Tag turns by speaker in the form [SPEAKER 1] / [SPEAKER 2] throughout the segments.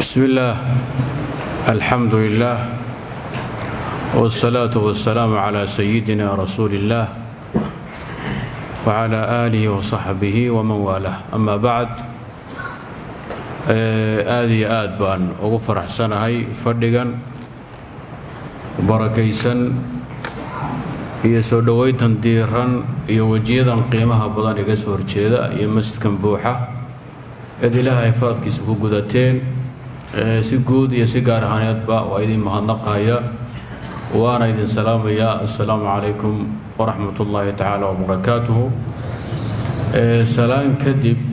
[SPEAKER 1] بسم الله الحمد لله والصلاة والسلام على سيدنا رسول الله وعلى آله وصحبه ومن والاه أما بعد aad iyo aad baan ugu faraxsanahay fadhigan barakaysan iyo soo dhowayntan diiran iyo wejiyadan qiimaha badan iga soo horjeeda iyo masjidkan buuxa eed ilaahay faradkiisa ku gudateen si guud iyo si gaar ahaaneedba waa idin mahadnaqaya waana idin salaamayaa assalaamu calaykum waraxmat ullaahi tacaala wabarakaatuhu salaan kadib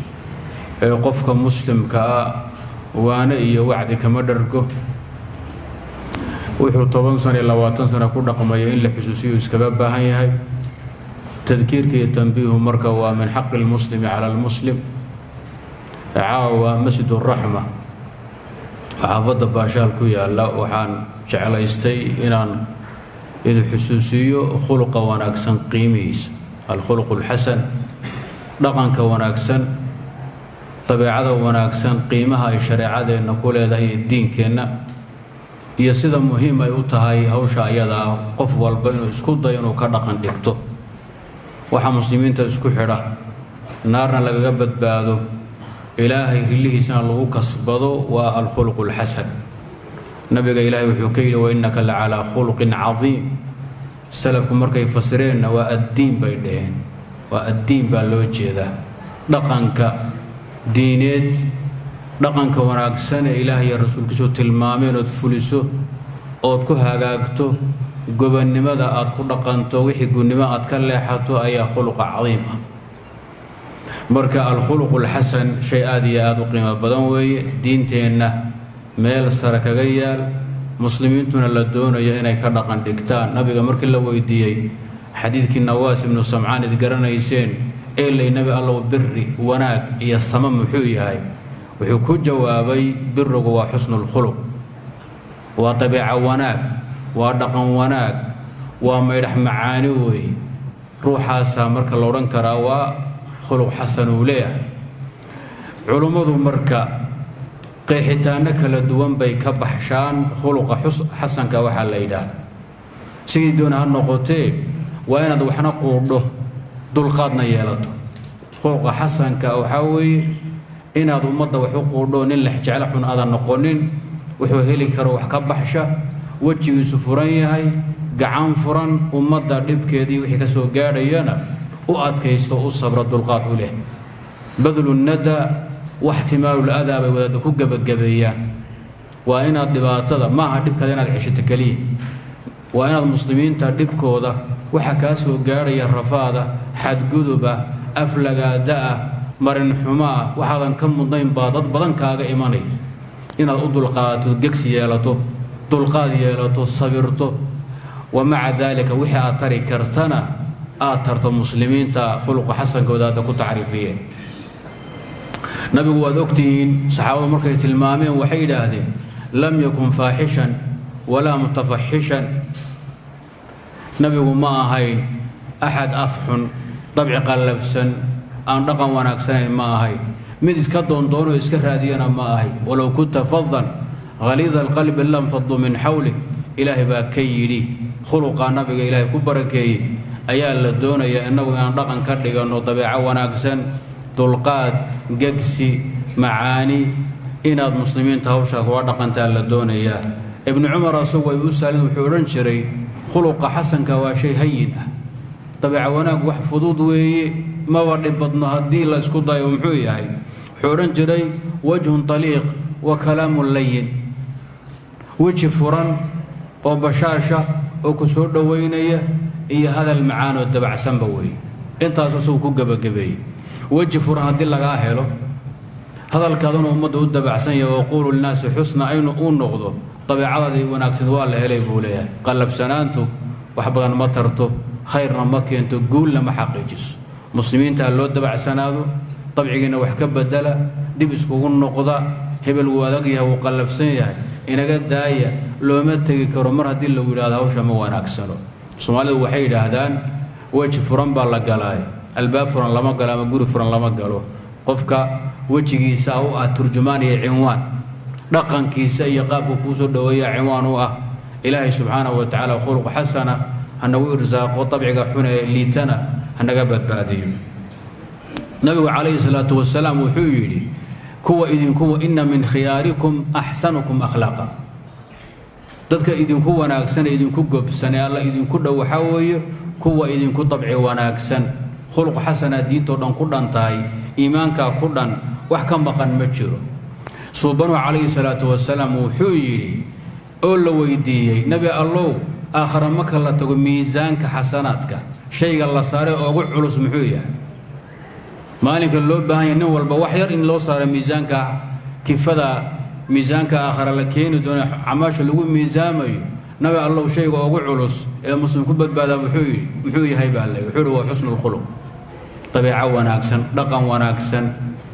[SPEAKER 1] qofka muslimkaa waane iyo wacdi kama dhargo wuxuu toban sana iyo labaatan sana ku dhaqmaya in la xusuusiyo iskaga baahan yahay tadkiirka iyo tanbiihu marka waa min xaqi lmuslimi cala almuslim caawa masjid uraxma xaafadda baashaal ku yaalla waxaan jeclaystay inaan idin xusuusiiyo khuluqa wanaagsan qiimihiisa alkhuluq alxasan dhaqanka wanaagsan dabeecada wanaagsan qiimaha ay shareecadeenna ku leedahay iyo diinkeenna iyo sida muhiim ay u tahay hawsha ayada ah qof walba inuu isku dayo inuu ka dhaqan dhigto waxa muslimiinta isku xidha naarna lagaga badbaado ilaahay rillihiisana lagu kasbado waa alkhuluq alxasan nabiga ilaahay wuxuu ka yidhi wainnaka la calaa khuluqin cadiim salafku markay fasireenna waa addiin bay dhaheen waa addiin baa loo jeedaa dhaqanka diineed dhaqanka wanaagsan ee ilaah iyo rasuulkiisu tilmaameen ood fuliso ood ku hagaagto gobonnimada aad ku dhaqanto wixii gunnimo aad ka leexato ayaa khuluqa cadiim ah marka alkhuluqu alxasan shay aad iyo aad u qiimo badan weeye diinteenna meel sare kaga yaal muslimiintuna la doonayo inay ka dhaqan dhigtaan nabiga markii la weydiiyey xadiidkii nawaas ibnu samcaan id garanayseen eelay nebi allow biri wanaag iyo sama muxuu yahay wuxuu ku jawaabay birigu waa xusnulkhuluq waa dabeeco wanaag waa dhaqan wanaag waa maydhax macaani weeye ruuxaasaa marka la odhan karaa waa khuluq xasan uu leeyahay culummadu marka qeexitaanno kala duwan bay ka baxshaan khuluqa xasanka waxaa la yidhaahda sidii doona ha noqotee waa inaad waxna quudho dulqaadna yeelato khuluqa xasanka waxaa weeye inaad ummadda wax u quudho nin lexjeclo xun aadan noqonin wuxuu heli karo wax ka baxsha wejigiisu furan yahay gacan furan ummadda dhibkeedii wixii ka soo gaadhayana u adkaysto u sabro dulqaad u leh badlu nada wax timaalul adaa bay wadaadda ku gebagabeeyaan waa inaad dhibaatada maaha dhibkaada inaad ceshato keliya waa inaad muslimiinta dhibkooda waxa kaa soo gaadhaya rafaada xadguduba aflagaada-ah marinxumoah waxaadan ka mudnayn baa dad badan kaaga imanay inaad u dulqaadato gegsi yeelato dulqaad yeelato sabirto wa maca daalika wixii aad tari kartana aad tarto muslimiinta khuluqa xasankooda hadda ku tacriifiyeen nabigu waad ogtihiin saxaabadu markay tilmaameen waxay yidhaahdeen lam yakun faaxishan walaa mutafaxishan nabigu ma ahayn axad af xun dabci qallafsan aan dhaqan wanaagsanayn ma ahayn mid iska doondoonoo iska raadiyana ma ahay walow kunta fadan haliida alqalbi lam fadu min xawlik ilaahay baa ka yidhi khuluqaa nabiga ilaahay ku barakeeyey ayaa la doonaya innagu inaan dhaqan ka dhiganno dabeeco wanaagsan dulqaad gegsi macaani inaad muslimiinta hawshaa kuga dhaqantaa la doonayaa ibnu cumar asagu ay u saalin wuxuu odhan jiray khuluqa xasanka waa shay hayin ah dabeeco wanaag wax fudud weeye maba dhib badno haddii la isku dayo muxuu yahay wuxuu odhan jiray wajhun taliiq wa kalaamun layin weji furan oo bashaasha oo ku soo dhowaynaya iyo hadal macaan oo dabacsanba weeye intaas asagu ku gebagabeeyey weji furan haddii lagaa helo hadalkaaduna ummadda u dabacsan yahay waquulu linaasi xusna aynu uu noqdo dabeecadaadii wanaagsan waa la helay buu leeyahay qallafsanaantu wax badan ma tarto khayrna ma keento guulna ma xaqiijiso muslimiinta ha loo dabacsanaado dabcigiina wax ka bedela dib iskugu noqda hebel wuu adag yahay wuu qallafsan yahay inaga daaya looma tegi karo mar haddii lagu yidhahdo hawsha ma wanaagsano soomaalidu waxay yidhaahdaan weji furan baa la galaay albaab furan lama galo ama guri furan lama galo qofka wejigiisa u ah turjumaan iyo cinwaan dhaqankiisa iyo qaabka kuu soo dhoweeya ciwaan u ah ilaahay subxaanahu wa tacaala khuluq xasana hanagu irsaaqo dabciga xun ee liitana hanaga badbaadiyo nabigu calayhi salaatu wasalaam wuxuu yidhi kuwa idinku ina min khiyaarikum axsanukum akhlaaqa dadka idinku wanaagsan ee idinku gobsan ee alla idinku dhow waxaa weeye kuwa idinku dabci wanaagsan khuluq xasana diintoo dhan ku dhan tahay iimaankaa ku dhan wax ka maqan ma jiro suubanu calayhi salaatu wasalaam wuxuu yidhi oo la weydiiyey nebi allow aakhara marka la tago miisaanka xasanaadka shayga la saaray oogu culus muxuu yahay maalinka loo baahan yahay nin walba wax yar in loo saaro miisaanka kifada miisaanka aakhara la keeni doono camaasha lagu miisaamayo nabi allow shayga ugu culus ee muslim ku badbaadaa muxuu yidhi muxuu yahay baa le wuxuu yidhi waa xusnu lkhuluq dabeeco wanaagsan dhaqan wanaagsan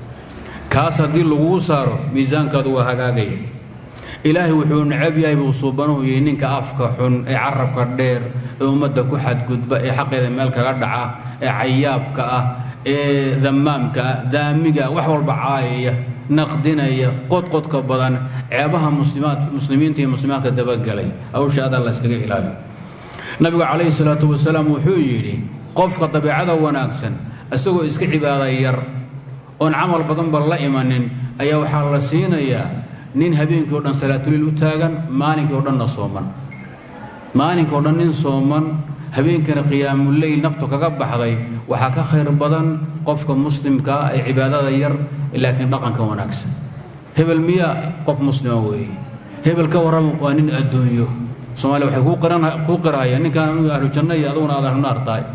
[SPEAKER 1] kaas haddii laguu saaro miisaankaadu waa hagaagaya ilaahay wuxuu necab yahay buu suubanuhu yihi ninka afka xun ee carabka dheer ee ummadda ku xadgudba ee xaqeeda meel kaga dhaca ee cayaabka ah ee damaamka ah daamiga wax walba caayaya naqdinaya qodqodka badan ceebaha muslimaad muslimiinta iyo muslimaadka dabagelay hawsha adaa la yskaga ilaaliyo nabigu calayhi salaatu wasalaam wuxuu yidhi qofka dabeecada wanaagsan isagoo iska cibaada yar oon camal badanba la imanin ayaa waxaa la siinayaa nin habeenkii o dhan salaatuliil u taagan maalinkii o dhanna sooman maalinkii o dhan nin sooman habeenkana qiyaamuleyl naftu kaga baxday waxaa ka khayr badan qofka muslimka ah ee cibaadada yar laakiin dhaqanka wanaagsan hebel miyaa qof muslima weeye hebel ka warrama waa nin adduunyo soomaaliya waxay kuu qirahayaan ninkaan inu ahlu janno iyo aduguna aad ahlu naar tahay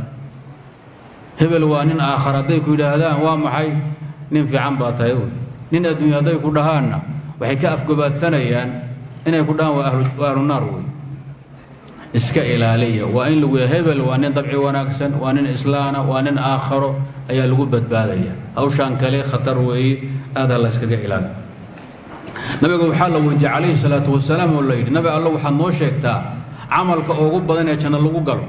[SPEAKER 1] hebel waa nin aakhar hadday ku yidhaahdaan waa maxay nin fiican baa tahay wey nin adduunyo hadday ku dhahaanna waxay ka afgobaadsanayaan inay ku dhahaan waa ahlu naar wey iska ilaaliya waa in lagu hebel waa nin dabci wanaagsan waa nin islaana waa nin aakharo ayaa lagu badbaadaya hawshaan kale khatar weeye aadaa la yskaga ilaali nabiga waxaa la weydiiyey calayhi salaatu wasalaam oo la yidhi nabi allo waxaad noo sheegtaa camalka ugu badan ee janno lagu galo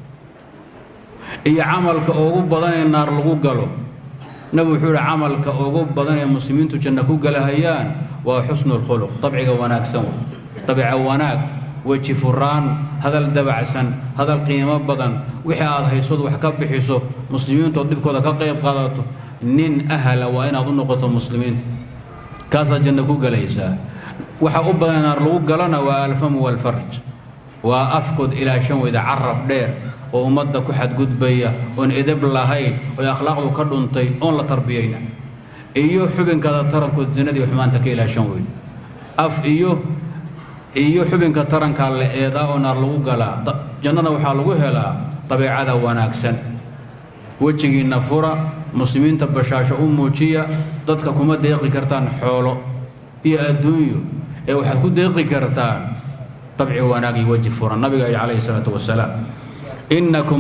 [SPEAKER 1] iyo camalka ugu badan ee naar lagu galo nabi wuxuu yidhi camalka ugu badan ee muslimiintu janno ku galahayaan waa xusnu lkhuluq dabciga wanaagsan dabica wanaag weji furaan hadal dabacsan hadal qiimo badan wixii aad haysod wax ka bixiso muslimiintood dhibkooda ka qayb qaadato nin ahala waa inaad u noqoto muslimiinta kaasaad janno ku gelaysaa waxa u badan naar lagu galana waa alfamu walfarj waa afkood ilaa shan weyda carab dheer oo ummadda ku xadgudbaya oon edab lahayn oo akhlaaqdu ka dhuntay oon la tarbiyayna iyo xubinkaada tarankood zinadii xumaanta ka ilaa shan weyda af iyo iyo xubinka tarankaa la eedaa oo naar lagu galaa jannada waxaa lagu helaa dabeecada wanaagsan wejigiinna fura muslimiinta bashaasho u muujiya dadka kuma deeqi kartaan xoolo iyo adduunyo ee waxaad ku deeqi kartaan dabci wanaag iyo weji furan nabiga yidhi calayhi salaatu wasalaam innakum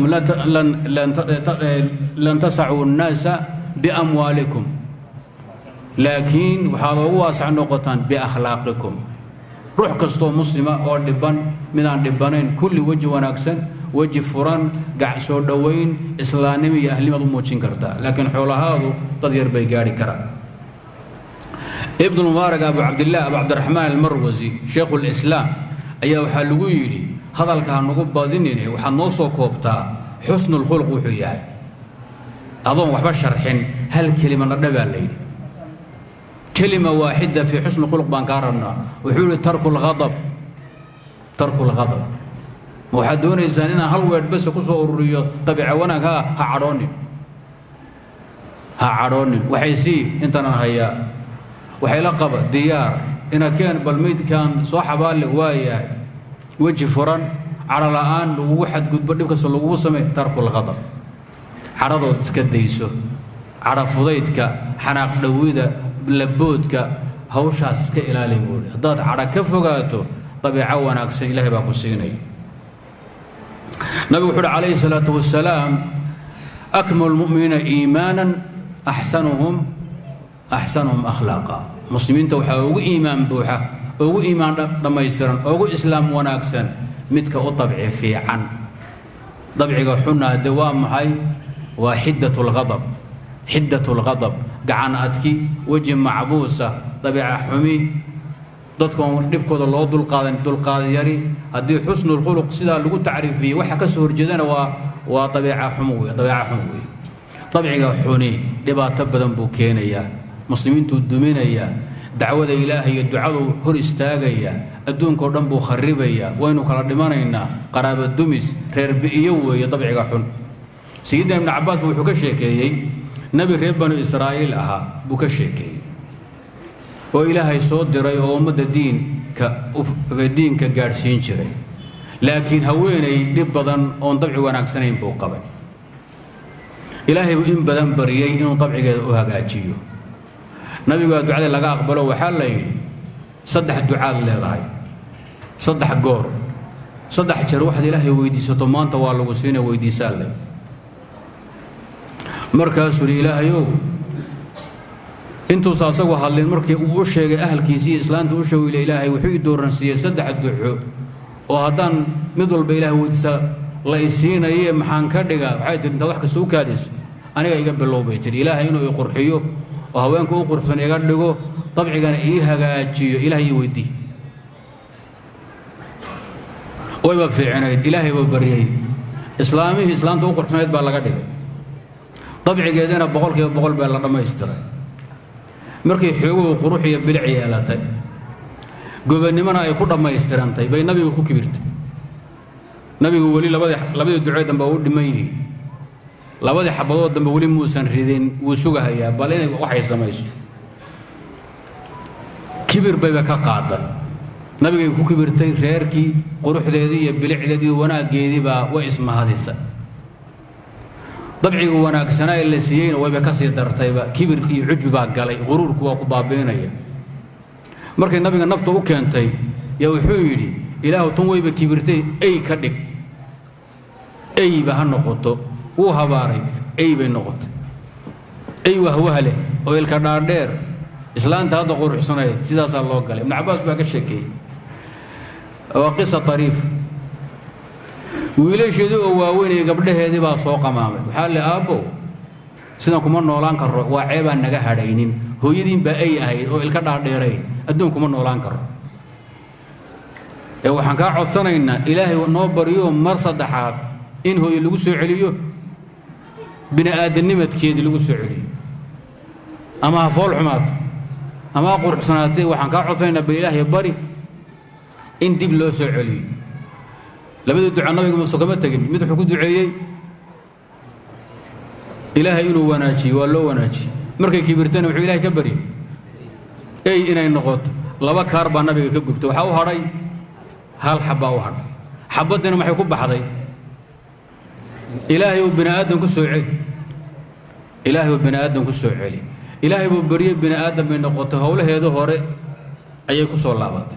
[SPEAKER 1] lan tasacuu nnaasa biamwaalikum laakiin waxaad ugu waasac noqotaan biakhlaaqikum ruux kastoo muslima oo dhibban midaan dhibbanayn kulli weji wanaagsan weji furan gac soo dhowayn islaannimo iyo ahlimaad u muujin kartaa laakiin xoolahaadu dad yar bay gaadhi karaan ibnulmubaarak abu cabdillaah abu cabdiraxmaan almarwasi shaykhulislaam ayaa waxaa lagu yidhi hadalka ha nagu badinine waxaad noo soo koobtaa xusnulkhuluq wuxuu yahay adoon waxba sharxin hal kelimana dhabaa layidhi kelima waaxida fii xusni khuluq baan kaa rabnaa wuxuu yihi tarku lghadab tarku lghadab ma waxaad doonaysaan inaan hal weedh bese ku soo ururiyo dabiica wanaag ha ha cadhoonin ha cadhoonin waxay sii intanan hayaa waxay la qaba diyaar ina keen bal meydkaan soo xabaalle waayahay weji furan cadho la'aan lagugu xadgudbo dhib kasta lagugu samey tarku lghadab cadhadood iska dayso cadho fudaydka xanaaq dhowida laboodka hawshaas iska ilaali buuri haddaad cadha ka fogaato dabiico wanaagsan ilaahay baa ku siinaya nabigu wuxu uhi calayhi salaatu wasalaam akmalu lmu'miniina iimaanan axsanuhum axsanuhum akhlaaqa muslimiinta waxaa ugu iimaan buuxa ugu iimaan dhammaystiran ugu islaam wanaagsan midka u dabci fiican dabciga xuna de waa maxay waa xiddat lghadab xiddat lghadab gacan adki weji macbuusa dabiica xumi dadkoon dhibkooda loo dulqaadan dulqaad yari haddii xusnulkhuluq sidaa lagu tacriifiyey waxa ka soo horjeedana waa waa dabeeca xum wey dabeeca xum wey dabciga xuni dhibaato badan buu keenayaa muslimiintuu duminayaa dacwada ilaahay iyo ducaduu hor istaagayaa adduunkao dhan buu kharibayaa waynu kala dhimanaynaa qaraaba dumis reer bi'iyo weeye dabciga xun sayidina ibnu cabbaas ba wuxuu ka sheekeeyey nebi reer banu israa'iil ahaa buu ka sheekeeyey oo ilaahay soo diray oo ummadda diinka diinka gaadhsiin jiray laakiin haweenay dhib badan oon dabci wanaagsanayn buu qabay ilaahay buu in badan bariyey inuu dabcigeeda u hagaajiyo nabigaa ducadii laga aqbalo waxaa la yidhi saddex ducaad leedahay saddex goor saddex jeer waxaad ilaahay weydiisato maanta waa lagu siina weydiisaa le markaasuu yidhi ilaahayow intuusa asagu hadlin markii uu u sheegay ahalkiisii islaanta u sheego ilaahay wuxuu ii dooransiiyey saddex duco oo haddaan mid walba ilaah weydiisa la isiinaye maxaan ka dhigaa waxay tihi intaad wax kasta u kaadiso aniga iga bilow bay tihi ilaahay inuu i qurxiyo oo haweenka u quruxsan iga dhigo dabcigana ii hagaajiyo ilahay ii weydii wayba fiicinayd ilaahay baa baryey islaamihii islaanta u quruxsanayd baa laga dhigay dabcigeedina boqolkiiba boqol baa la dhammaystiray markay xooguhu qurux iyo bilic yeelatay gobannimona ay ku dhammaystirantay bay nabiga ku kibirtay nabigu weli labadii labadii ducee dambe u dhiman yihiin labadii xabadood dambe weli muusan ridin wuu sugahayaa bal inay waxay samayso kibir bayba ka qaaday nabigay ku kibirtay reerkii quruxdeedii iyo bilicdeedii iyo wanaaggeedii baa way ismahadisay dabciga wanaagsanaa ee la siiyeyna wayba ka sii dartayba kibirki iyo cujbi baa galay quruurku waa ku baabiinaya markay nabiga nafta u keentay yaa wuxuu yidhi ilaahu tan wayba kibirtay ey ka dhig eyba ha noqoto wuu habaaray ey bay noqotay ey wahwah leh oo ilka dhaadheer islaanta hadda quruxsanayd sidaasaa loo galay ibnu cabbaas baa ka sheekeeyey waa qisa ariif wiilasheedii oo waaweynaya gabdhaheedii baa soo qamaamay waxaa le aabbow sidan kuma noolaan karo waa ceebaan naga hadhaynin hooyadiin baa ay ahayd oo ilka dhaadheerayd adduun kuma noolaan karo ee waxaan kaa codsanaynaa ilaahay noo baryo mar saddexaad in hooye lagu soo celiyo bini aadanimadkeedii lagu soo celiyo ama ha fool xumaato ama ha quruxsanaatee waxaan kaa codsanaynaa bal ilaahay bari in dib loo soo celiyo labadii duca nabiga muuse kama tegin mid wuxuu ku duceeyey ilaahay inuu wanaajiyo waa loo wanaajiye markay kibirtana wuxuu ilahay ka baryay ey inay noqoto laba kaar baa nabiga ka gubtay waxaa u hadhay hal xabbaa u hadhay xabaddiina maxay ku baxday ilaahay uu bini aadan ku soo celi ilaahay uu bini aadan ku soo celi ilaahay buu baryey bini aadan bay noqotay howlaheeda hore ayay ku soo laabatay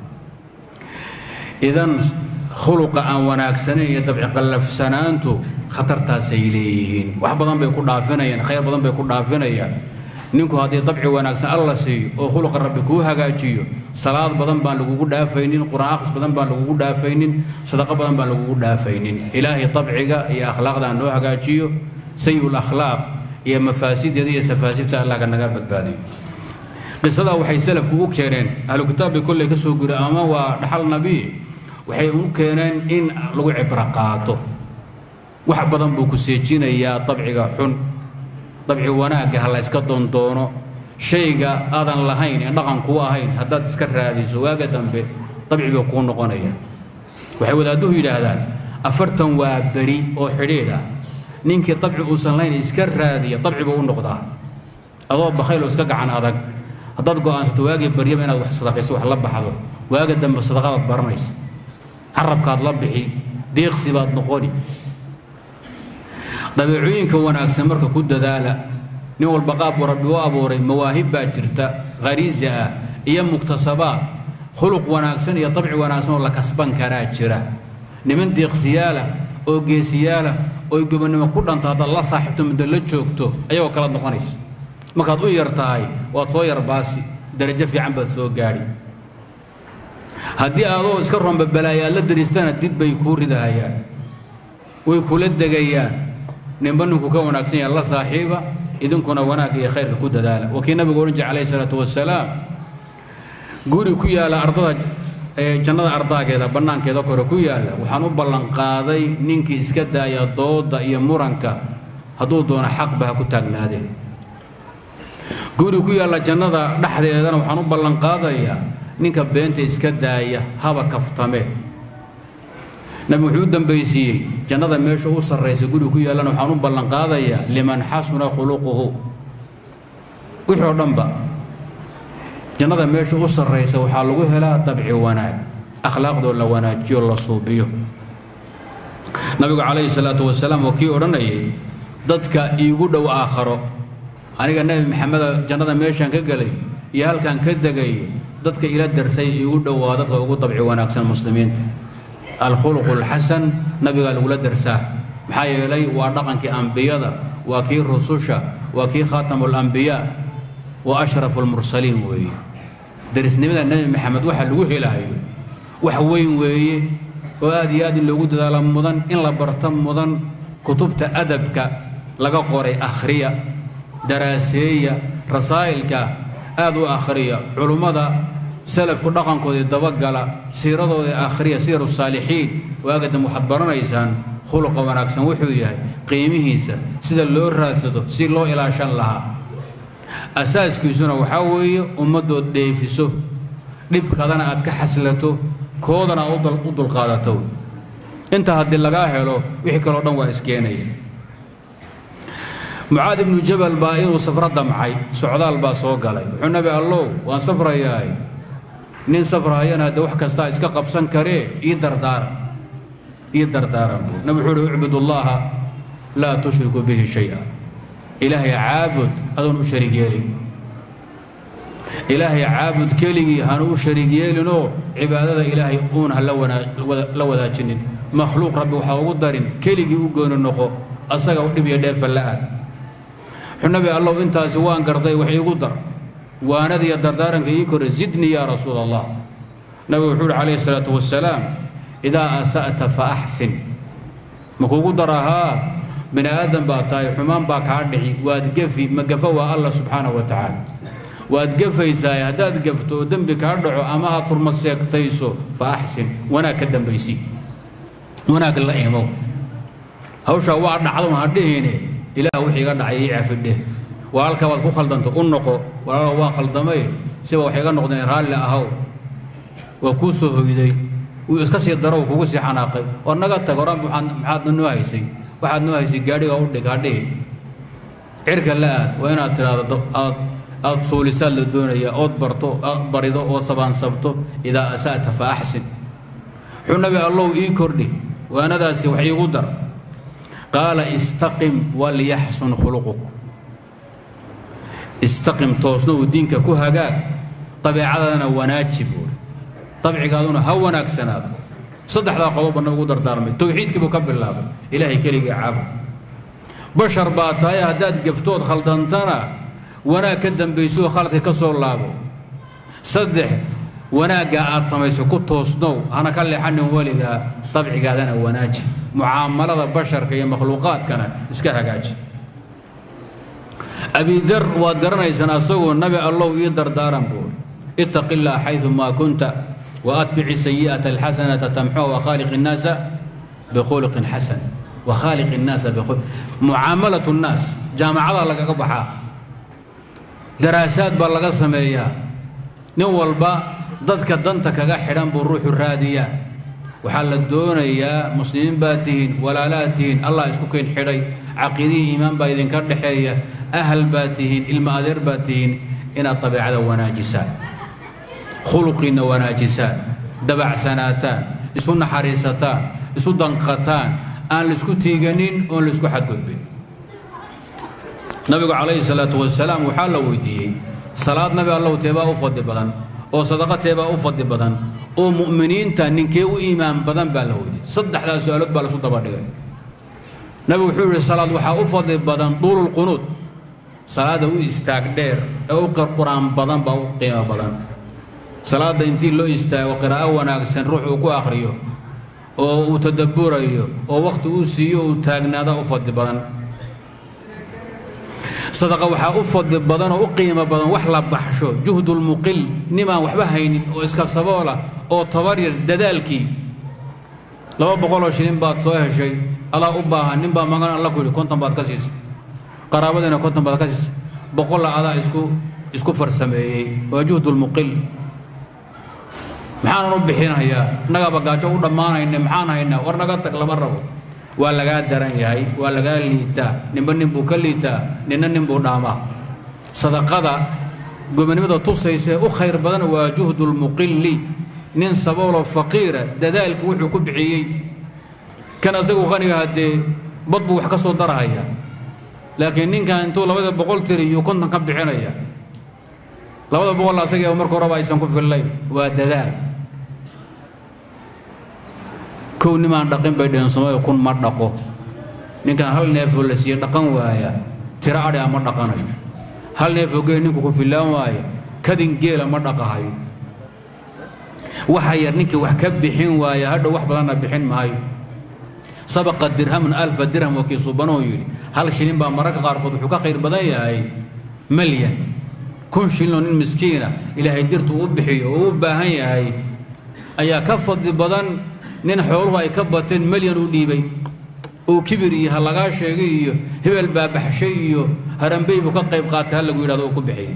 [SPEAKER 1] idan khuluqa aan wanaagsanayn iyo dabci qallafsanaantu khatartaasay leeyihiin wax badan bay ku dhaafinayaan khayr badan bay ku dhaafinayaan ninku haddii dabci wanaagsan alla siiyo oo khuluqa rabbi kuu hagaajiyo salaad badan baan lagugu dhaafaynin qur'aan akhris badan baan lagugu dhaafaynin sadaqo badan baan lagugu dhaafaynin ilaahay dabciga iyo akhlaaqda noo hagaajiyo sayi'ul akhlaaq iyo mafaasideeda iyo safaasibta allah ka naga badbaadiyo qisadaa waxay salafku u keeneen ahlu kitaabkii kolley ka soo guri ama waa dhaxal nabi waxay u keeneen in lagu cibro qaato wax badan buu ku seejinayaa dabciga xun dabci wanaagga ha la yska doondoono shayga aadan lahayn ee dhaqan kuu ahayn haddaad iska raadiso waaga dambe dabci buu kuu noqonaya waxay wadaadduhu yidhaahdaan afartan waa beri oo xidhiidh ah ninkii dabci uusan lahayn iska raadiya dabci buu u noqdaa adoo bakayl oo iska gacan adag haddaad go'aansato waagii baryaba inaad wax sadaqayso wax la baxdo waaga dambe sadaqadaad baranaysa carabkaad la bixi deeqsi baad noqoni dabeecooyinka wanaagsan marka ku dadaala nin walba qaab buu rabbi u abuuray mawaahib baa jirta khariisa ah iyo muktasabaad khuluq wanaagsan iyo dabci wanaagsan oo la kasban karaa jira niman deeqsiyaala oo geesiyaala oo gobonnimo ku dhanta haddaad la saaxiibto muddo la joogto ayagoo kala noqonaysa markaad u yar tahay waad soo yarbaasi darajo fiican baad soo gaadhi haddii adoo iska romba balaayaad la dariistana dib bay kuu ridahayaan way kula degayaan ninba ninku ka wanaagsan yaha la saaxiiba idinkuna wanaagga iyo khayrka ku dadaala waa kii nabigu odhan jire calayhi salaatu wasalaam guri ku yaalla ardada jannada ardaageeda bannaankeeda kore ku yaalla waxaan u ballanqaaday ninkii iska daaya dooda iyo muranka hadduu doono xaqba ha ku taagnaadeen guri ku yaalla jannada dhexdeedana waxaan u ballanqaadayaa ninka beenta iska daaya haba kaftame nabigu wuxuu u dambaysiiyey jannada meesha u sarraysa guri ku yaallana waxaan u ballanqaadayaa liman xasuna khuluquhu wixii oo dhanba jannada meesha u sarraysa waxaa lagu helaa dabci wanaag akhlaaqdoo la wanaajiyo la suubiyo nabigu calayhi salaatu wasalaam waa kii odhanayay dadka iigu dhow aakharo aniga nebi maxameda jannada meeshaan ka gelay iyo halkaan ka degay dadka ila darsay iigu dhow waa dadka ugu dabci wanaagsan muslimiinta alkhuluqu alxasan nabigaa lagula darsaa maxaa yeelay waa dhaqankii ambiyada waa kii rususha waa kii khaatamu alambiyaa wa ashrafu almursaliin weeye darisnimada nebi maxamed waxa lagu helaayo wax weyn weeye oo aad iyo aad in loogu dadaalo mudan in la barto mudan kutubta adabka laga qoray akhriya daraaseeya rasaa'ilka aad u akhriya culummada salafku dhaqankoodii dabagala siiradoodii akhriya siir saalixiin waagadam waxaad baranaysaan khuluqa wanaagsan wuxuu yahay qiimihiisa sida loo raadsado si loo ilaashan lahaa asaaskiisuna waxaa weeye ummaddood dheefiso dhibkadana aad ka xaslato koodana aad u dulqaadato intaa haddii lagaa helo wixii kaleo dhan waa iskeenaya mucaad ibnu jabal baa inuu safro damcay socdaal baa soo galay wuxuu nabi allow waan safrayaay nin safrahayana haddee wax kastaa iska qabsan karee ii dardaaran ii dardaaran buu nabi wuxuu uhi ucbud ullaha laa tushriku bihi shay-a ilaahay caabud adoon u shariig yeelin ilaahay caabud keligii hanu u shariig yeelinoo cibaadada ilaahay uun ha la wadaajinin makhluuq rabbi waxaa ugu darin keligii u gooni noqo asaga u dhib iyo dheefba la aad wuxuu nabi allow intaasi waan garday wax iigu dar waanada iyo dardaaranka ii kore zidnii yaa rasuula allah nabigu wuxuu uhi calayhi salaatu wasalaam idaa asa'ta fa axsin ma kuugu darahaa bini aadan baa tahay xumaan baa kaa dhici waad gefi ma gafa waa allah subxaanahu wa tacaala waad gafaysaay haddaad gafto oo dembi kaa dhaco ama aad furma seegtayso fa axsin wanaag ka dambaysi wanaag la imow hawshaa waa dhacdo ha dhihine ilaah wixii iga dhacay ii cafidheh walaalkaa waad ku khaldanta u noqo walaalo waan khaldamay siba waxay iga noqdeen raalli ahaw waa kuu soo hoyday wuu iska sii daro kugu sii xanaaqay oo naga tag horaan maxaadna noo haysay waxaad noo haysay gaadhiga u dhig hadhihi cirka la aad waa inaad tidhaahdo aad aad suulisaad la doonaya ood barto aad barido oo sabaansabto idaa asa'ta fa axsin wuxuu nabi allow ii kordhi waanadaasi wax iigu dar qaala istaqim walyaxsun khuluquk istaqim toosna uu diinka ku hagaag dabeecadadana wanaaji buuri dabcigaaduna ha wanaagsanaado saddexdaa qodobba nabigu dardaarmay towxiidkii buu ka bilaabay ilaahay keligii caabud bashar baa tahay haddaad gaftood khaldantana wanaag ka dambayso khaladka ka soo laabo saddex wanaaggaa aad samayso ku toosnow hana ka leexanin weligaa dabcigaadana wanaaji mucaamalada basharka iyo makhluuqaadkana iska hagaaji abidar waad garanaysaan asagoo nabi allow ii dardaaran buuri ittaqi illah xaydu maa kunta waatbici sayi'ata alxasanata tamxuha wakhaaliq innaasa bikhuluqin xasan wakhaaliq innaasa bikhuluq mucaamalatu nnaas jaamacadaa lagaga baxaa daraasaad baa laga sameeyaa nin walba dadka danta kaga xidhan buu ruuxu raadiyaa waxaa la doonayaa muslimiin baad tihiin walaalaad tihiin allah isku keen xidhay caqiidihii iimaan baa idinka dhexeeya ahal baad tihiin ilma adeer baad tihiin inaad dabeecada wanaajisaan khuluqiinna wanaajisaan dabacsanaataan isu naxariisataan isu danqataan aan laisku tiiganin oon laisku xadgudbin nabigu calayhi salaatu wasalaam waxaa la weydiiyey salaad nabi allow teebaa u fadli badan oo sadaqa teebaa u fadli badan oo mu'miniinta ninkee u iimaan badan baa la weydiiyey saddexdaas su-aalood baa laisu dabadhigay nabigu wuxuu yihi salaad waxaa u fadli badan duululqunuud salaada u istaag dheer ee u qur-aan badan baa u qiimo badan salaadda intii loo istaago qiraa'o wanaagsan ruux uu ku akhriyo oo uu tadabburayo oo wakhti uu siiyo uu taagnaada u fadli badan sadaqa waxaa u fadli badan oo u qiimo badan wax la baxsho juhdulmuqil nimaan waxba haynin oo iska saboola oo tabaryar dadaalkii laba boqoloo shilin baad soo heshay adaa u baahan nin baa magan alla ku yidhi konton baad ka siisay qaraabadiina konton baad ka siisay boqolla adaa isku isku farsameeyey waa juhdulmuqil maxaanan u bixinayaa innagaaba gaajo u dhammaanayna maxaan haynaa war naga tag lama rabo waa lagaa daran yahay waa lagaa liitaa ninba nin buu ka liitaa ninna nin buu dhaamaa sadaqada gobonimada tusaysa ee u khayr badan waa juhdulmuqili nin sabooloo faqiira dadaalka wuxuu ku bixiyey kan asagu qaniga haddee bad buu wax ka soo darahaya laakiin ninkan intuu labada boqol tiriyo konton ka bixinaya labada boqol asagii marka horeba aysan ku fillayn waa dadaal kow nimaan dhaqin bay dheheen soomaalida kun ma dhaqo ninkan hal neefoo la siiye dhaqan waaya tiro adhi a ma dhaqanayo hal neefoo geel ninku ku fillaan waaya kadin geela ma dhaqahayo waxa yar ninkii wax ka bixin waaya hadhow wax badanna bixin maayo sabaqa dirhamun alfa dirham waa kii subanoo yidhi hal shilin baa mararka qaarkood wuxuu ka khayr badan yahay malyan kun shilinoo nin miskiina ilaahay dirtu u bixiyo oo u baahan yahay ayaa ka fadli badan nin xooluhu ay ka bateen malyan u dhiibay oo kibir iyo ha lagaa sheegay iyo hebel baa baxshay iyo harambey buu ka qayb qaatay ha lagu yidhahdo uu ku bixiyey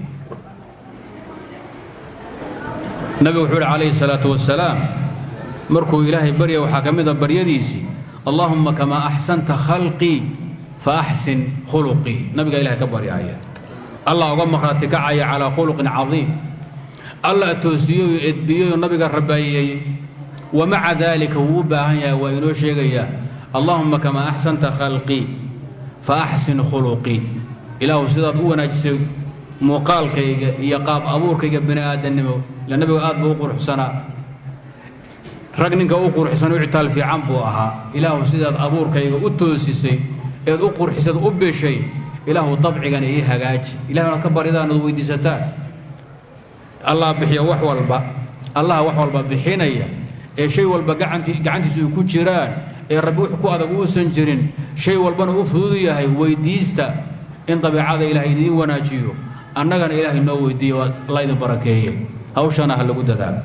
[SPEAKER 1] nabigu wuxuu uhi calayhi salaatu wasalaam markuu ilaahay barya waxaa ka mid a baryadiisii allaahumma kamaa axsanta khalqii fa axsin khuluqii nabigaa ilahay ka baryaaya allah uga markhaati kacaya calaa khuluqin cadiim allah toosiyeyo edbiyeyo nabiga rabaayey wa maca daalika wuu u baahan yahay waa inoo sheegayaa allaahumma kamaa axsanta khalqii fa axsin khuluqii ilaahu sidaad u wanaajisay muuqaalkayga iyo qaab abuurkayga bini aadannimo ila nabigu aad buu u quruxsanaa rag ninka u quruxsan u citaal fiican buu ahaa ilaahu sidaad abuurkayga u toosisay eed u qurxisad u bishay ilaahu dabcigana ii hagaaji ilahi inaad ka baridaan ood weydiisataan allah bixiya wax walba allaha wax walba bixinaya ee shay walba gacanti gacantiisu ay ku jiraan ee rabbi wux ku adag uusan jirin shay walbana u fudud yahay weydiista in dabeecada ilaahay idiin wanaajiyo annagana ilaahay noo weydiiyo laydin barakeeye hawshana ha lagu dadaalo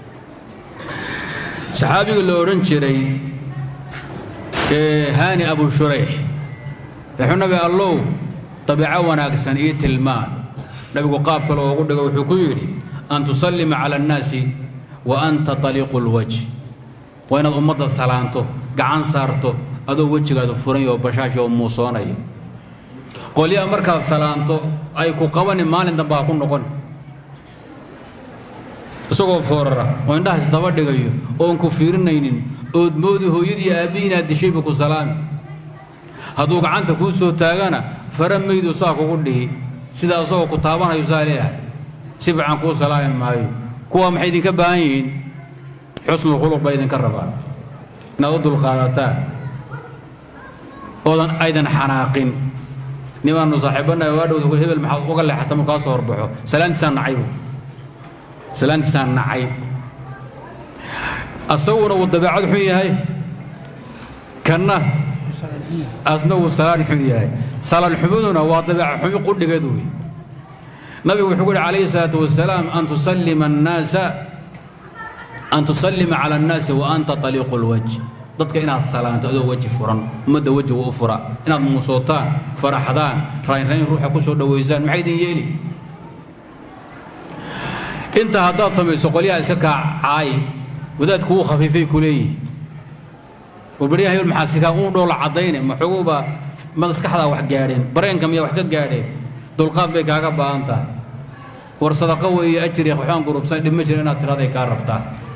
[SPEAKER 1] saxaabiga la odhan jiray haani abu shurayx wuxuu nabi allow dabiico wanaagsan ii tilmaan nabigu qaab kale oogu dhigo wuxuu ku yidhi an tusallima cala annaasi wa anta taliiqu lwajh waa inaad ummadda salaanto gacan saarto adoo wejigaadu furan oo bashaashi oo muusoonaya qolyaha markaad salaanto ay ku qabani maalin dambe ha ku noqon isagoo foorara oo indhahaas daba dhigayo oon ku fiirinaynin ood moodi hooyadii aabbihii inaad dishay buu ku salaami hadduu gacanta kuu soo taagana fara maydu saa kugu dhihi sida asagoo ku taabanayo saa leeyahay si fiican kuu salaami maayo kuwaa maxay idinka baahan yihiin xusnulkhuluq baa idinka rabaa inaad u dulqaadataan oodan aydan xanaaqin nimaannu saaxiibbanahay waa dhowda hebel maxaad uga leexata markaa soo horbaxo salaantiisaan nacay buu salaantiisaan nacay asaguna uu dabeecad xun yahay kanna asna uu salaan xun yahay salaan xumaduna waa dabeeca xumi qudhigeed wey nabigu wuxuu ku yidhi calayhi salaatu wasalaam an tusallima annaasa an tusallima cala annaasi wa anta taliiqu lwajh dadka inaad salaanto adoo weji furan ummadda wejiga u fura inaad muusootaan faraxdaan raynrayn ruuxa ku soo dhowaysaan maxay idin yeeli intaa haddaad samayso qolyaha iska kaacaayi wadaadku wuu khafiifay ku leeyihi warbaryaha hebel maxaa sikaa uu dhoola caddayne maxoguba maskaxdaa wax gaadheen bareenka miyaa wax ka gaadheen dulqaad bay kaaga baahan tahay war sadaqo weeye ajriya waxbaan gurubsan dhib ma jira inaad tiraday kaa rabtaa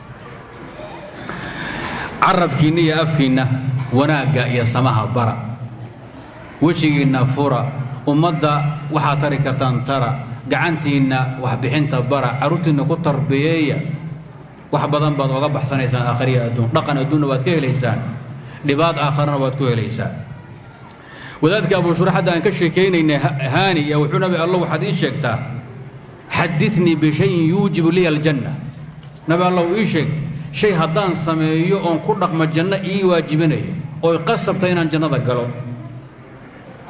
[SPEAKER 1] carabkiinna iyo afkiinna wanaagga iyo samaha bara wejigiinna fura ummadda waxaad tari kartaan tara gacantiinna waxbixinta bara carruurtiinna ku tarbiyeeya wax badan baad oga baxsanaysaan aakhariya adduun dhaqan adduunna waad ka helaysaan dhibaad aakharana waad ku helaysaan wadaadka abushura hadda aan ka sheekaynaynay haani yaa wuxuu nabi allo waxaad ii sheegtaa xadinii bishayin yuujibu liya aljanna nabi allow ii sheeg shay haddaan sameeyo oon ku dhaqmo janno ii waajibinaya ooy qasabta inaan jannada galo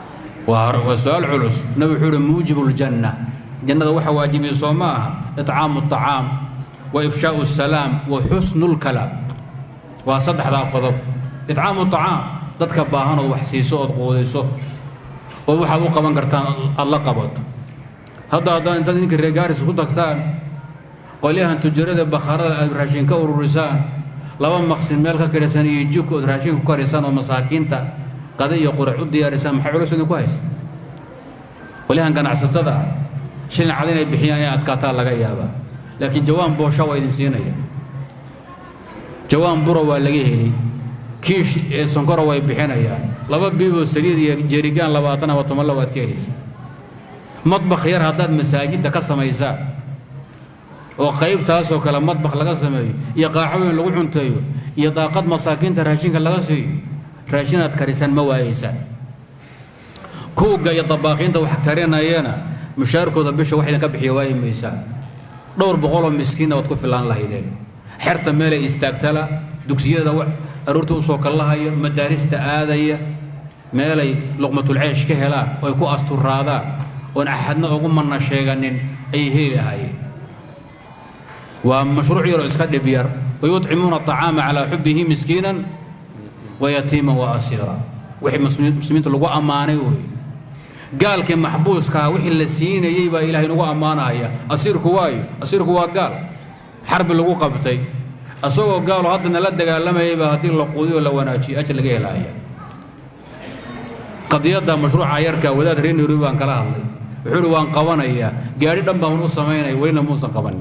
[SPEAKER 1] waa waa su-aal culus nabi wuxuu uhi muujibu ljanna jannada waxa waajibiya soo ma aha icaamu الطacaam wa ifshaau الsalaam wa xusnu اlkalaam waa saddexdaa qodob icaamu الطacaam dadka baahan ood wax siiso ood quudiso ood waxaad u qaban kartaan aad la qabato hadda haddaad intaad idinka reegaaris ku tagtaan qolyahan tujarada bakhaarada aad raashin ka ururisaan laba maqsin meel ka kidhasan iyo jibka ood raashin ku karisaan oo masaakiinta qada iyo qurac u diyaarisaan maxay culus idinku haysa qolyahan ganacsatada shilin cad inay bixiyaan inay adkaataa laga yaabaa laakiin jawaan boosha waa idin siinaya jawaan bura waa laga heli kiish ee sonkora way bixinayaan laba biiboo saliid iyo jerigaan labaatan ama tobanla waad ka helaysa madbakh yar haddaad masaajidda ka samaysaan oo qaybtaasoo kale madbakh laga sameeyo iyo qaacooyin lagu cunteeyo iyo daaqad masaakiinta raashinka laga siiyo raashinaad karisaan ma waayeysaan kuugga iyo dabaaqiinta wax karinayana mushaarkooda bisha wax idinka bixiya waayi maysaan dhowr boqoloo miskiinna waad ku filaan lahaydeen xerta meelay istaagtala dugsiyada aroorta usoo kallahaya madaarista aadaya meelay luqmatulceesh ka helaan oo ay ku asturaadaan oon axadna ugu manna sheeganin ayay heli lahaayeen waa mashruuc yaroo iska dhib yar wayuطcimuuna aطacaama calaa xubbihi miskiinan wayatiima waasiira wixii muslimiinta lagu ammaanay wey gaalkii maxbuuskaa wixii la siinayey baa ilahay nagu ammaanaya asiirku waayo asiirku waa gaal xarbi lagu qabtay asagoo gaalo haddana la dagaalamayayba haddii la quudiyo la wanaajiyo ajir laga helaaya qadiyadda mashruuca yarka wadaad reer nairobi baan kala hadlay wuxuu uhi waan qabanayaa gaadhi dhan baan u samaynaya welina muusan qabanin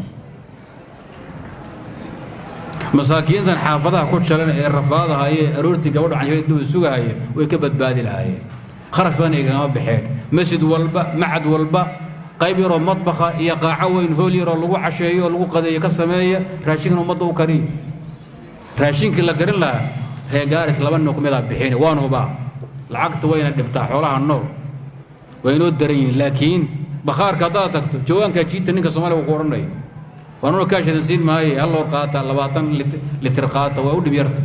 [SPEAKER 1] masaakiintan xaafadaha ku jalan ee rafaadahayee aroortii gabadha canshirada duba sugahaya way ka badbaadi lahaayeen kharash badan igama baxeen masjid walba macad walba qayb yaroo madbakha iyo qaaco weyn hool yaroo lagu casheeyo oo lagu qadeeyo ka sameeya raashinkan ummadda u kariyo raashinkii la garin lahaa reegaaris laba nin kumidaa bixin waan hubaa lacagta wayna dhibtaa xoolaha nool waa inoo daran yihiin laakiin bakhaarka haddaad tagto jawaankaa jiita ninka soomaaliga ku odhanaya waanuna kaashadan siin maaye hal loor qaata labaatan litir qaata waa u dhib yarta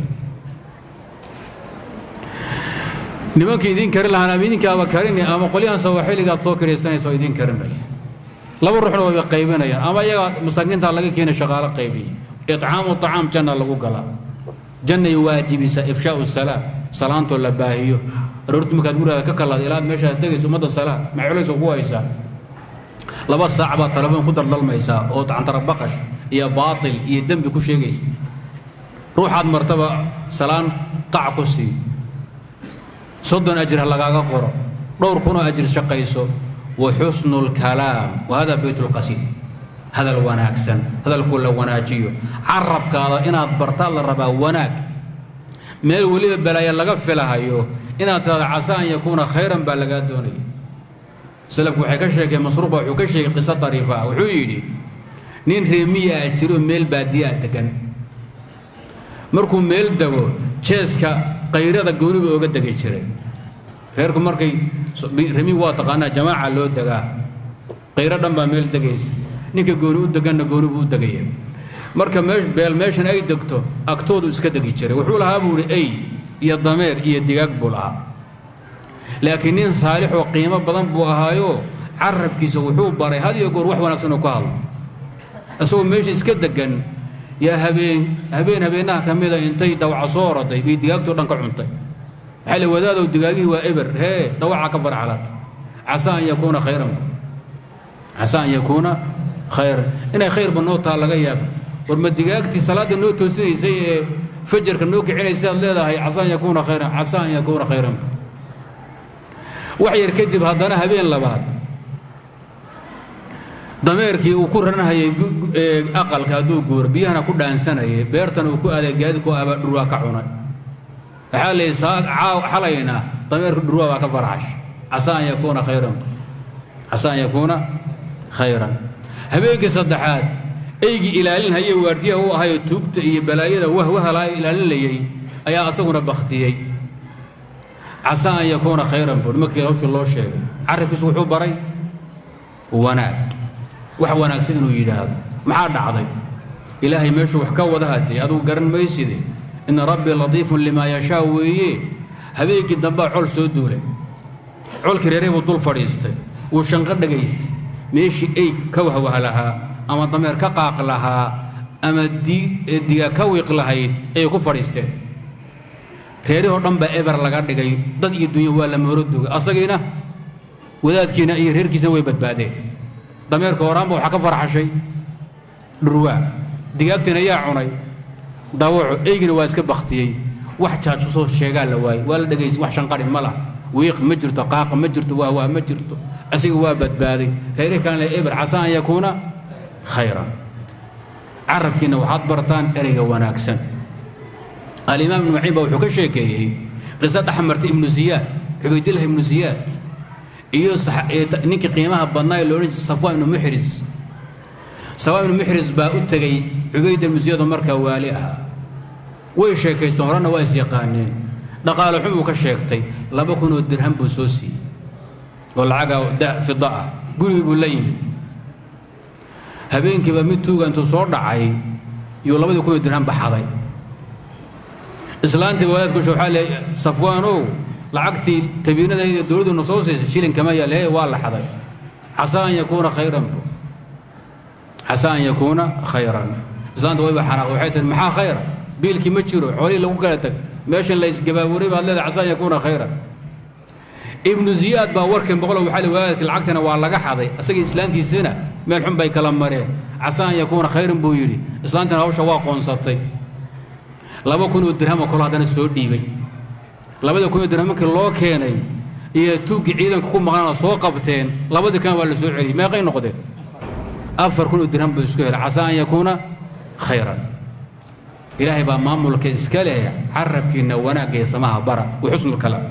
[SPEAKER 1] nimanka idiin karin lahaan ama idinkaaba karini ama qolyahan sawaaxiligaad soo kidhaysanaysa oo idiin karinaya laba ruuxna wayba qaybinayaan ama iyagaa masaakiintaa laga keenay shaqaalo qaybiya icaamu طacaam janna lagu galaa jannay waajibisa ifshaau salaam salaantoo la baahiyo aroorti markaad gurigaada ka kalaad ilaad meeshaad tegayso ummadda salaam ma culayso ku haysaa laba saac baad telefoon ku daldalmaysaa oo cantarabaqash iyo baatil iyo dembi ku sheegaysa ruuxaad martaba salaan qac ku sii soddon ajir ha lagaaga qoro dhowr kunoo ajir shaqayso wa xusnu lkalaam wa hada bayt lqasiid hadal wanaagsan hadalkuu la wanaajiyo carabkaada inaad bartaad la rabaa wanaag meel weliba balaaya laga filahayo inaad tidhahda casa an yakuuna khayran baa lagaa doonaya salafku waxay ka sheekeen masruuqa wuxuu ka sheegay qiso dariifa wuxuu yidhi nin reemiya ah jiro meel baadiya ah degan markuu meel dego jeeska qayrada gooniba ooga degi jiray reerku markay remi waa taqaanaa jamaaca loo degaa qayro dhan baa meel degaysa ninka gooni u deganna gooni buu u degaya marka meesh beel meeshan ay degto agtoodu iska degi jiray wuxuu lahaa buu ihi ey iyo dameer iyo digaag buu lahaa laakiin nin saalix oo qiimo badan buu ahaayo carabkiisa wuxuu baray had iyo goor wax wanaagsan oo ka hadlo isagoo meesha iska degan yaa habeen habeen habeenaha ka mida intay dawaca soo oroday bay digaagtoo dhan ka cuntay waxaa la wadaadow digaagihii waa eber hee dawacaa ka farxalata casaa an yakuuna khayran casaa an yakuuna khayran inay khayrba noo taa laga yaaba war ma digaagtii salaadda noo toosinaysay ee fajarka noo kicinaysay aad leedahay casaa an yakuuna khayran casaa an yakuuna khayran wax yar kadib haddana habeen labaad dameerkii uu ku ranhayay aqalka hadduu guuro biyahana ku dhaansanayay beertana uu ku aaday gaadidku abaa dhurwaa ka cunay waxaa la yidhi xalayna dameerka dhurwaa baa ka farxash casaa an yakuuna khayran casaa an yakuuna khayran habeenkii saddexaad eygii ilaalinhayay waardiyaha u ahayo tuugta iyo balaayada wahwahalaa ilaalinayay ayaa asaguna baktiyey casaa an yakuuna khayran buu markii hawsha loo sheegay carabkiisu wuxuu baray wanaag wax wanaagsan inuu yidhaahdo maxaa dhacday ilaahay meeshuu wax ka wada hadee adugu garan mayside ina rabbii latiifun limaa yashaa weeye habeenkii dambaa col soo duulay colkii reerey buu dul fadhiistay wuu shanqo dhagaystay meeshii eyg ka wahwah lahaa ama dameer ka qaaq lahaa ama diga ka wiiq lahayd ayay ku fadhiisteen reerihoo dhan baa eber laga dhigay dad iyo dunya waa la mooroduga asagiina wadaadkiina iyo reerkiisina way badbaadeen dameerka horaanba waxaa ka farxashay dhurwaa digaagtiina yaa cunay dawaco eygina waa iska baktiyey wax jaajusoo sheegaa la waayey waa la dhegaysa wax shanqari ma lah wiiq ma jirto qaaqa ma jirto waawaa ma jirto asiga waa badbaaday reerihi kalena eber casa an yakuuna khayran carabkiina waxaad bartaan ereyga wanaagsan alimaam ibnu maciin baa wuxuu ka sheekeeyey qisad axmarta ibnu ziyaad cubaydillah ibnu ziyaad iyo ninkii qiimaha badnaa ee loodhan jiray safwaan ibnu muxris safwaan ibnu muxris baa u tegey cubayd ibnu ziyaad oo markaa waali ahaa way sheekaysteen horena waa is yaqaaneen dhaqaale xun buu ka sheegtay laba kun oo dirham buu soo siiyey oo lacaga fida ah gurigii buu la yimid habeenkiiba mid tuuga intuu soo dhacay yuu labadii kun oo dirham baxaday islaantii wadaadkusha waxaa leey safwaanow lacagtii tabiinadayda dowladduna soo siisay shilin kama yaal hee waa la xaday casaa an yakuuna khayran bu casaa an yakuuna khayran islaanta wayba xanaaq waxay tihi maxaa khayra biilkii ma jiro xoolihii lagu kala tag meeshan la isgabaaburay baad leedahay casaa an yakuuna khayran ibnu ziyaad baa warkan boqolo waxaa le wadaadkii lacagtana waa laga xaday asagii islaantiisina meel xun bay kala mareen casaa an yakuuna khayran buu yidhi islaantina hawsha waa qoonsatay laba kun oo dirhamo kalo haddana soo dhiibay labada kun oo dirham markii loo keenay iyo tuuggii ciidanka ku maqnaana soo qabteen labadii kan waa la soo celiyey meeqay noqdeen afar kun oo dirham buu isku helay casaa an yakuuna khayran ilaahay baa maamulka iska leh carabkiinna wanaagga iyo samaha bara wa xusnulkalaam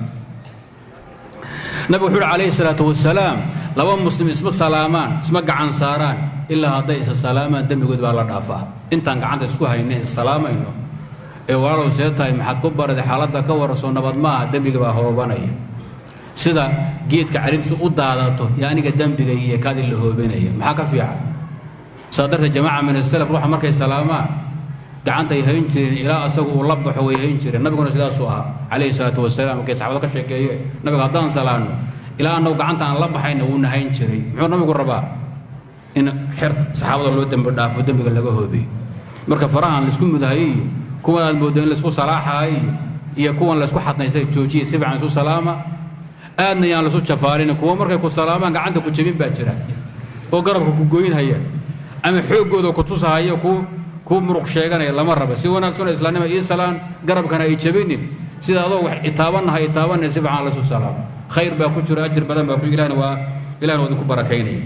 [SPEAKER 1] nabigu wuxuu uhi calayhi salaatu wasalaam laba muslim isma salaamaan isma gacan saaraan ilaa hadday isa salaamaan dembigood baa la dhaafaa intaan gacanta isku hayna is salaamayno ee walaalow see tahay maxaad ku baraday xaaladda ka warasoo nabad maaha dembiga baa hoobanaya sida geedka carintiisu u daadato iyo aniga dembigay iyo kaadii la hoobinaya maxaa ka fiican saa darteed jamaaca min asalaf ruuxa markay salaamaan gacantay hayn jireen ilaa asagu uu la baxo way hayn jireen nabiguna sidaasuu ahaa calayhi salaatu wasalaam markay saxaabada ka sheekeeye nabiga haddaan salaanno ilaa annagu gacanta aan la baxayna wuuna hayn jiray muxuu nabigu rabaa in xer saxaabada loo dembi dhaafo dembiga laga hoobiyo marka farahan laisku mudahayo iyo kuwan aad mooddo in laisku salaaxaay iyo kuwan laisku xadnaysay joojiya si fiican isu salaama aadna yaan laisu jafaarin kuwa markay ku salaamaan gacanta ku jebin baa jira oo garabka ku goynhaya ama xooggooda ku tusahaya ku ku muruq sheeganaya lama raba si wanaagsanoo islaamnima ii salaan garabkana ay jebinin sida adoo wax itaabannaha itaabanaya si fiican laisu salaamo khayr baa ku jiro ajir badan baa ku ilahna waa ilahna waa idinku barakaynaya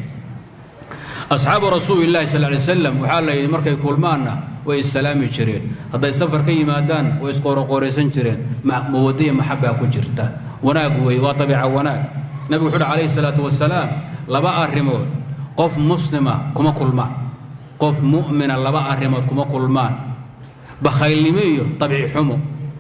[SPEAKER 1] asxaabu rasuuli llahi sal lay slam waxaa la yidhi markay kulmaanna way issalaami jireen hadday safar ka yimaadaan way isqooroqooraysan jireen mawadaiya maxabbaa ku jirta wanaag weeye waa dabiica wanaag nabigu wuxu uhi calayhi salaatu wasalaam laba arrimood qof muslima kuma kulmaan qof mu'mina laba arrimood kuma kulmaan bakhaylnimo iyo dabci xumo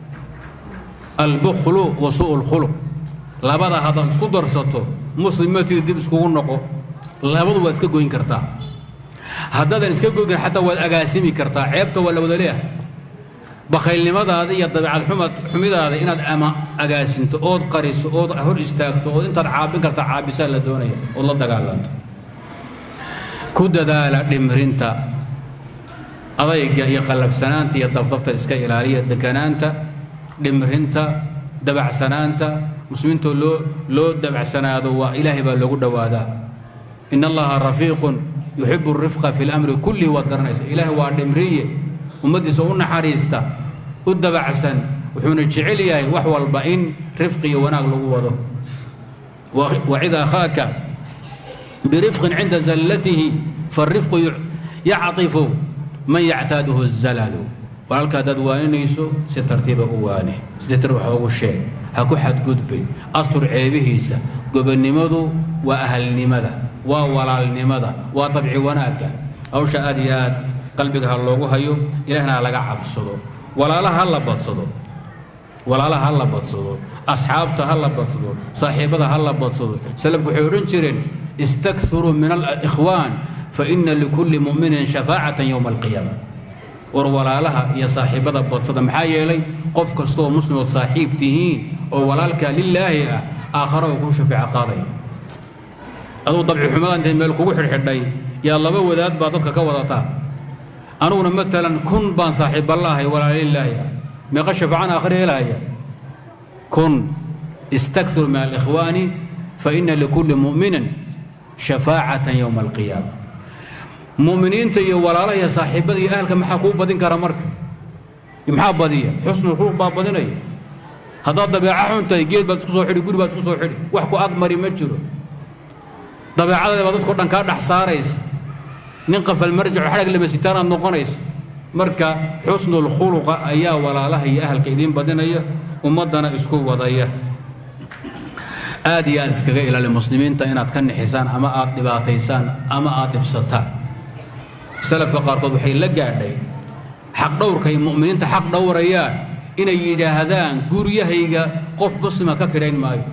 [SPEAKER 1] albukhlu wa su'u lkhuluq labada haddaad isku darsato muslimatii dib iskugu noqo labadu waad iska goyn kartaa haddaadan iska goyn karin xataa waad agaasimi kartaa ceebta waa la wada leeyahay bakhaylnimadaada iyo dabeecad xumad xumidaada inaad ama agaasinto ood qariso ood hor istaagto ood intaad caabin karta caabisaa la doonaya ood la dagaalanto ku dadaala dhimrinta adayga iyo qallafsanaanta iyo dafdafta iska ilaaliya dekanaanta dhimrinta dabacsanaanta muslimiintoo loo loo dabacsanaado waa ilaahay baa loogu dhowaadaa in allaha rafiiqun yuxibu rifqa fi lamri kullihi waad garanaysa ilaahay waa dhimriye ummaddiisa u naxariista u dabacsan wuxuuna jecel yahay wax walba in rifqi iyo wanaag lagu wado wacid akhaaka birifqin cinda zallatihi farifqu yactifu man yactaaduhu zalalu walaalka haddaad waaninayso si tartiiba u waane si tar wax ugu sheeg ha ku xadgudbin astur ceebihiisa gobonnimadu waa ahalnimada waa walaalnimada waa dabci wanaagga hawsha aad iyo aad qalbiga ha loogu hayo ilahna ha laga cabsado walaalaha ha la badsado walaalaha ha la badsado asxaabta ha la badsado saaxiibada ha la badsado salafku waxay odhan jireen istakthiruu min alikhwaan faina likulli mu'minin shafaacatan yowma alqiyaama war walaalaha iyo saaxiibada badsada maxaa yeelay qof kastooo muslimood saaxiib tihiin oo walaalkaa lilaahi ah aakhara uu kuu shafeeco qaadaya aduu dabci xumada intay meel kugu xidhxidhay yaa laba wadaad baa dadka ka wadataa anuguna maalan kun baan saaxiibballaahay walaalilaahi meeqa shafaacan aakhira helahaya kun istakthir min alikhwaani fa ina likulli mu'minin shafaacatan yowma alqiyaama mu'miniinta iyo walaalaha iyo saaxiibbada iyo ahalka maxaa kuu badin kara marka maxaa badiya xusnu ruux baa badinaya haddaad dabeeca xun tahay geed baad isku soo xidhi guri baad isku soo xidhi wax ku agmari ma jiro dabeecadaada baa dadkao dhan kaa dhex saaraysa nin qafal marjaco xadhag lama sitaanaad noqonaysa marka xusnul khuluqa ayaa walaalaha iyo ahalka idiin badinaya ummaddana isku wadaya aad iyo aad iskaga ilaali muslimiinta inaad ka nixisaan ama aad dhibaataysaan ama aad dhibsataan salafka qaarkood waxay la gaadhay xaq dhowrkay mu'miniinta xaq dhowrayaan inay yidhaahdaan guryahayga qof muslima ka kidhayn maayo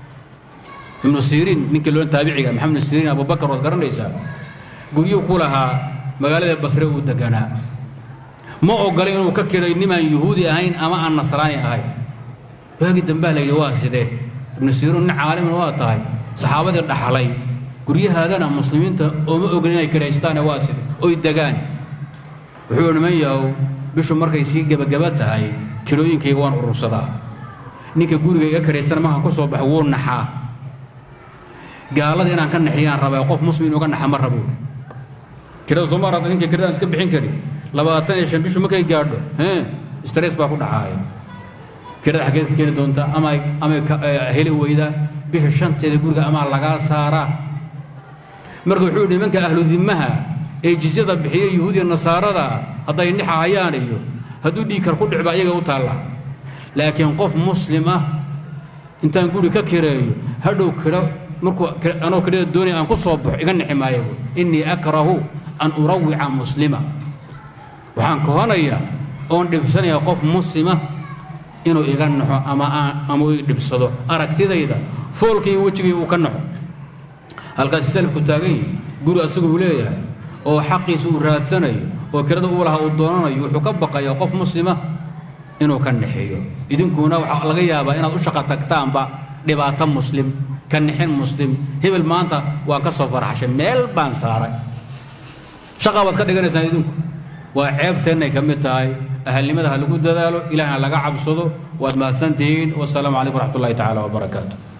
[SPEAKER 1] ibnu siriin ninkii loo taabiciga maxamed ibnu siriin abubakar waad garanaysaa guryuu ku lahaa magaalada basre uu deganaa ma ogolay inuu ka kidhay nimaan yuhuudi ahayn ama aan nasraani ahayn waagii dambaa la yidhi waa sidee ibnu siriin nin caaliman waa tahay saxaabadii dhaxlay guryahaadana muslimiinta ooma ogolin inay kidhaystaane waa side oy degaan wuxuu niman yahow bishu markay sii gebagaba tahay kirooyinkayga waan urursadaa ninka guriga iga kidhaystana markaan ku soo baxo wuu naxaa gaalada inaan ka naxiyaan rabaa qof muslim inuga naxa ma rabo kirada soo maarata ninka kiradaan iska bixin karin labaatan iyo shan bishu markay gaadho stress baa ku dhacaaya kirada xaggeed ka keeni doontaa ama ama heli weydaa bisha shanteeda guriga amaa lagaa saaraa marka wuxuu yidhi nimanka ahlu dimmaha ee jizyada bixiya yuhuudiya nasaarada hadday nixahayaan iyo hadduu dhiigkar ku dhicba ayaga u taalla laakiin qof muslim ah intaan guri ka kireeyo hadhow kiro markuu anoo kirada doonaya aan ku soo baxo iga nixi maayo innii akrahu an urawica muslima waxaan kohanayaa oon dhibsanayaa qof muslima inuu iga naxo ama aan ama uu dhibsado aragtidayda foolka iyo wejigay uu ka naxo halkaasi salafku taagan yihi guri asagu uu leeyahay oo xaqiisa uu raadsanayo oo kirada uu lahaa uu doonanayo wuxuu ka baqayaa qof muslima inuu ka naxeeyo idinkuna waxaa laga yaabaa inaad u shaqa tagtaanba dhibaato muslim ka nixin muslim hebel maanta waan ka soo farxashay meel baan saaray shaqa baad ka dhiganaysaan idinku waa ceebteennay ka mid tahay ahalnimada ha lagu dadaalo ilaahna laga cabsado waad mahadsantihiin wasalaamu calaykum waraxmat ullahi tacaala wabarakaatu